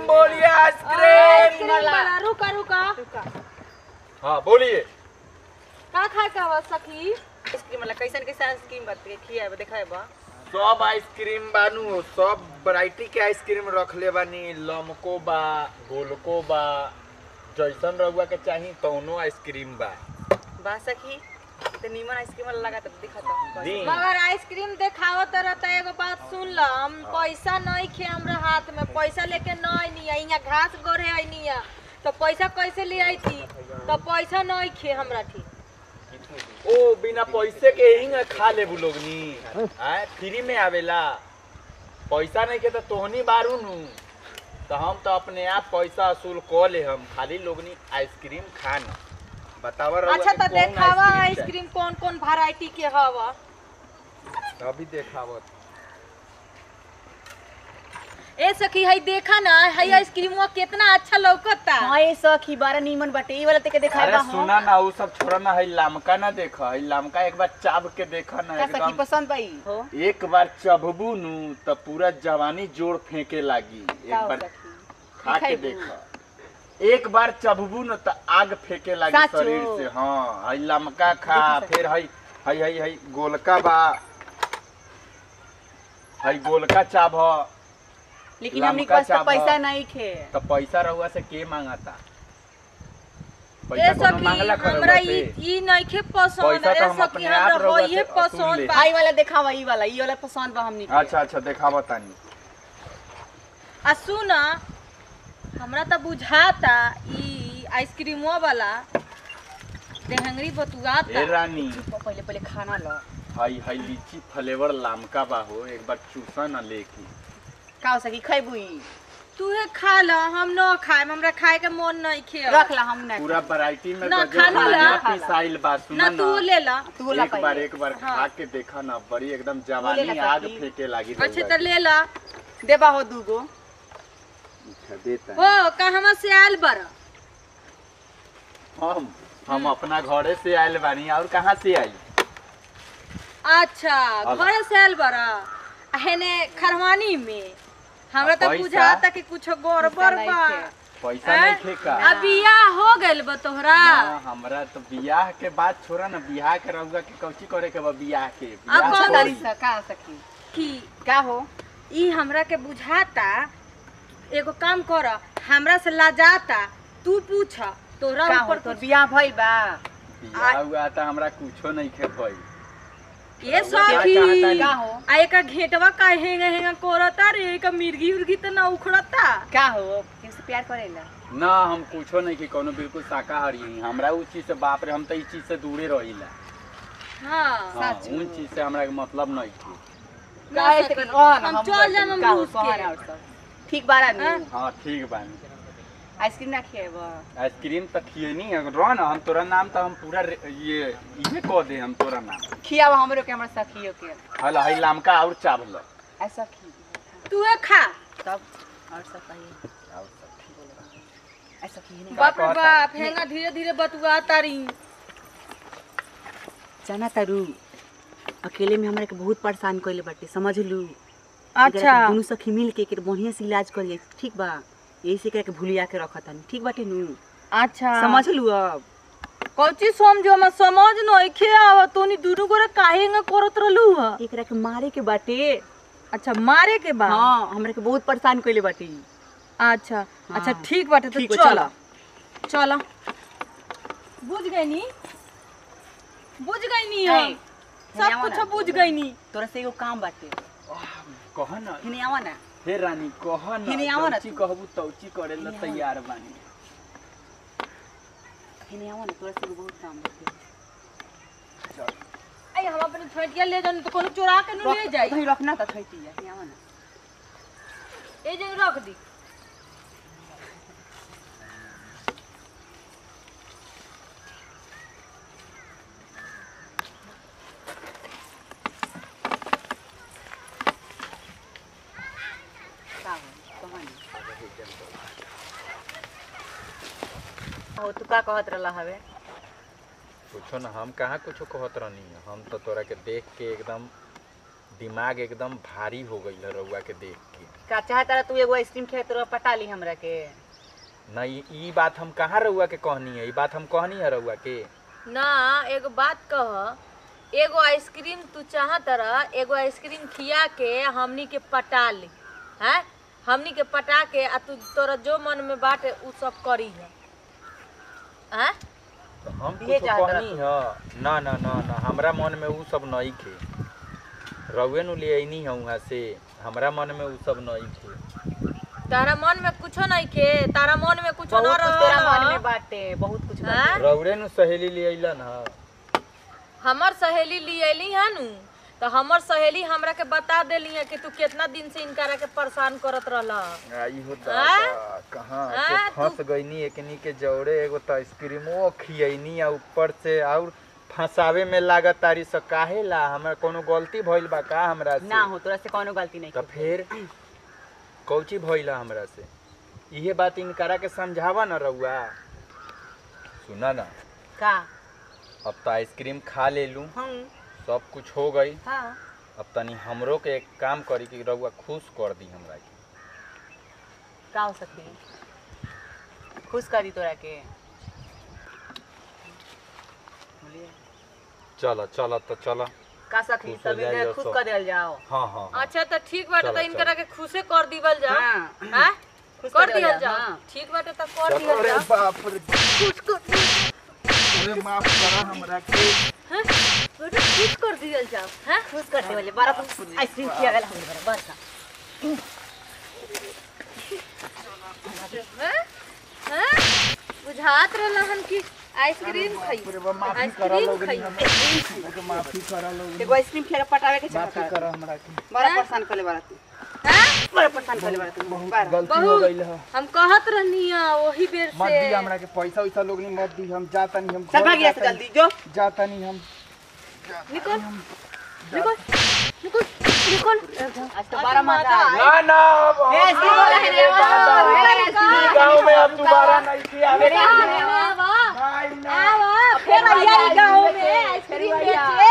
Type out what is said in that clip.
Ice cream बोलिए ice cream ice cream वाला रुका रुका हाँ बोलिए का खाए का बा सखी आइसक्रीम वाला कैसन कैसन आइसक्रीम बात खियाबा देखाबा सब आइसक्रीम बानू सब वैरायटी के आइसक्रीम रखले बानी लमको बा गोलको बा जैसन रहुआ के चाही तौनो आइसक्रीम बा बा सखी तो नीमन आइसक्रीम वाला लगा तब दिखा दी मगर आइसक्रीम देखावत रहता एगो बात सुन ल हम पैसा नहीं खे हमरा हाथ में पैसा लेके नहीं निया यहाँ घास गोरे आई निया तो पैसा कैसे ले आई थी तो पैसा नहीं खे हमरा ठीक ओ बिना पैसे के ही खा ले लोग नी आय फ्री में आवेला पैसा नहीं के तो तोहनी बारू नु तो हम तो अपने आप पैसा वसूल क ले हम खाली लोगनी आइसक्रीम खाना बतावा रहुआ अच्छा कि तो कौन देखावा चाही? आइसक्रीम कौन कौन वैरायटी के हवा अभी देखावत ए सखी हई देखा ना हई आइसक्रीम कितना अच्छा लौकता हां ये सखी बारा नीमन बाटे ई वाला तेके अरे देखाबा सुना ना वो सब छोड़ा ना है लामका ना देखा है लामका एक बार चाब के देखा ना का सखी एकदम पसंद पाई हो एक बार चबबू नु तो पूरा जवानी जोड़ फेंके लागी एक का हो बार सखी खा के दिखाई दू। देखा एक बार चबबू न तो आग फेंके लागी साचो? शरीर से हाँ हई लमका खा देखी सखी। फिर हई हई हई हई गोलका बा हई गोलका चाब ह लेकिन हमनी के लमका पास तो चाबा। पैसा नहीं खे तो पैसा रहुआ से के मांगता ए पैसा कोनो सखी मांगला कर हमरा रहुआ ई से ई नइखे पसंद पैसा ए तो हम सखी अपने आप हमरा रउआ होइए से वसूल पसंद ले। बा आई वाला देखावा ई वाला ई वाला पसंद बा हमनी के अच्छा अच्छा देखावा तानी आ सुन हमरा त बुझाता ई आइसक्रीमो वाला देहंगरी ए बतुआता रानी पहले पहले खाना लो हई हई लीची फ्लेवर लामका बा हो एक बार चूसा ना लेके का हो सखी खैबू ई तूहे खा ल हम न खाएम हमरा खाए के मन नहीं खे रख ला हम ना पूरा वैरायटी में ना, गजब खाना ला। बढ़िया पिसाइल बा ना सुना तू ना ले ला तू ला एक बार पहले एक बार हाँ। खा के देखा ना बड़ी एकदम ले जवानी ला आग सखी। फेंके लागी अच्छा रउआ त ले ला देबा हो दूगो अच्छा, देता हो कहवा से आयल बर हम हम अपना घरे से आयल बानी और कहाँ से आई अच्छा आला। घरे से आयल बर हेने खरवानी में हमरा त पैसा? बुझाता कि कुछ गड़बड़ पैसा बा नहीं पैसा हैं? नहीं खे का आ बियाह हो गइल बा तोहरा ना, हमरा तो बियाह के बात छोड़ा ना बियाह के रहुआ के कौची करे के बा बियाह के बियाह कौन अच्छा छोड़ी। तारी सा का सखी कि का हो ई हमरा के बुझाता एगो काम कर हमरा से लाजाता तू पूछ तोरा का हो ऊपर तोर कुछ बियाह भइल बा बियाह हुआ था हमरा कुछो नहीं खे भई ये रउआ क्या सखी चाहता का हो आ एका घेटवा का हेंगा हेंगा कोरता रे एका मिर्गी उर्गी त ना उखड़ता का हो किससे प्यार करेला ना हम कुछो नहीं कि कोनो बिल्कुल शाकाहारी हई हमरा उ चीज से बाप रे हम तो इस चीज से दूरे रहिला हाँ हाँ सच उन में। चीज से हमरा के मतलब नहीं थी ना काहे सखी। से कर- ओह ना, हम हम चल कर- जाम हम का हो, रूस सोहर के और सब। ठीक बारा हाँ? नु हाँ ठीक बानी आइसक्रीम ना खिएब आइसक्रीम तो खियनी रह ना हम तोरा नाम तो हम पूरा रे- ये इहे कह दे हम तोरा नाम खियाब हमरो के हमरा सखियो के हल हई लामका और चावल ऐसा खी तूहे खा तब और सब कहिए ऐसा खी नहीं बाप रे कहता? बाप हेंगा धीरे धीरे बतुआ तारी जाना तारू अकेले में हमरा के बहुत परेशान कइले बाटे समझ लू अच्छा दोनों सखी मिल के एकर बढ़िया से इलाज करिए ठीक बा यही से एकरा के भूलिया के रखत हन ठीक बाटे नु अच्छा समझ लू अब कौची समझो हम समझ नहीं खे आव तोनी दुनु गोरे काहे हेंगा करत रहलू ह एकरा के मारे के बाटे अच्छा मारे के बाद हाँ हमरा के बहुत परेशान कइले बाटे ई। अच्छा हाँ। अच्छा ठीक बाटे तो ठीक बा, चल चला। चल बुझ गई नी बुझ गई नी ए, हम हिने सब आवा कुछ ना। बुझ गई नी तोरा से एगो काम बाटे कह ना हिने आवा ना हे रानी कह ना हिने आवा ना तौची तू। कहबू तौची करे ला हिने आवा। तैयार बानी हिने आवा ना तोरा से एगो बहुत काम बाटे आई हम अपने छोटिया ले जानी तो कोनो चोरा के न ले जाई वही रखना त थैती है हिने आवा ना ए जे रख दी का हो कहानी हो तू का कहत रहला हवे कुछो ना हम कहाँ कुछो कहत रहनी हम तो तोरा के देख के एकदम दिमाग एकदम भारी हो गई है रउआ के देख के का चाहता तू एगो आइसक्रीम खाए तो पटा ली हमरा के नहीं ई बात हम कहाँ रउआ के कहनी है ई बात हम कहनी है रउआ के ना एगो बात कह एगो आइसक्रीम तू चाहत रह एगो आइसक्रीम खिया के हमनी के पटा ली हैं हमनी के पटा के आ तू तोरा जो मन में बाटे उ सब करी है हैं तो हम ये कुछ चाहत कहनी है ना ना ना ना हमरा मन में उ सब नहीं खे रउए नु ले आईनी है वहाँ से हमरा मन में उ सब नहीं खे तारा मन में कुछो नहीं के तारा मन में कुछो बहुत न कुछ तेरा मन रह में बाटे बहुत कुछ हैं? बाटे रउरे नु सहेली ले अइलन ह हमर सहेली ली अली है नु तो हमर सहेली हमरा के बता देली है कि तू कितना दिन से इनकरा के परेशान करत रहला आई हो हैं? दादा कहाँ हैं? से फंस तू- गईनी एकनी के जौड़े एगो तो आइसक्रीमो खियनी आ ऊपर से और फंसावे में लागत तारी स काहे ला हमरा कोनो गलती भइल बा का हमरा से ना हो तोरा से कोनो गलती नहीं तो फिर कौची भइला हमरा से इहे बात इनकरा के समझावा न रउआ सुना ना का अब तो आइसक्रीम खा ले लूं हम सब कुछ हो गई हाँ अब तनी हमरो के एक काम करी कि रउआ खुश कर दी हमरा के का हो सकती खुश करी तोरा के बोलिए चल चल तो चल का सखी खुश हो सब जाइए इनके और खुश सब। कर देल जाओ हाँ हाँ हाँ। अच्छा तो ठीक बाटे चलो, तो इनकरा के खुशे कर दीवल जा हाँ। हैं खुश कर कर दिया दिया, जा हाँ। ठीक बाटे तो कर चल, दिया अरे जा बाप रे खुश कर अरे माफ करा हमरा के हैं? बेटा खुश कर दिया जा हैं खुश कर दे बोले बड़ा तुम आइसक्रीम खिया गेल हम बड़ा बस हैं? हैं? बुझात रहला हन कि आइसक्रीम खाई आइसक्रीम खाई माफी करा लो एगो आइसक्रीम खिया के पटावे के माफी चाहता करा हमरा के बड़ा परेशान करले बड़ा तू हैं? बड़ा परेशान करले बड़ा तू बड़ा गलती हो बहुत गइल है हम कहत रहनी है वही बेर मत से दी हमरा के पैसा वैसा लोग नहीं मत दी हम जाता नहीं हम चल घर भाग यहाँ से जाता जल्दी जो नहीं- जाता नहीं हम निकल निकल निकल निकल आज तो बड़ा मजा आया ना ना अब हम- ए, आइसक्रीम वाला है रे, ये दादा, ओ, मेरा आइसक्रीम। ई गाँव में अब दोबारा नहीं खिया मेरे नहीं यहाँ ना फिर आइया गाँव में आइसक्रीम बेचे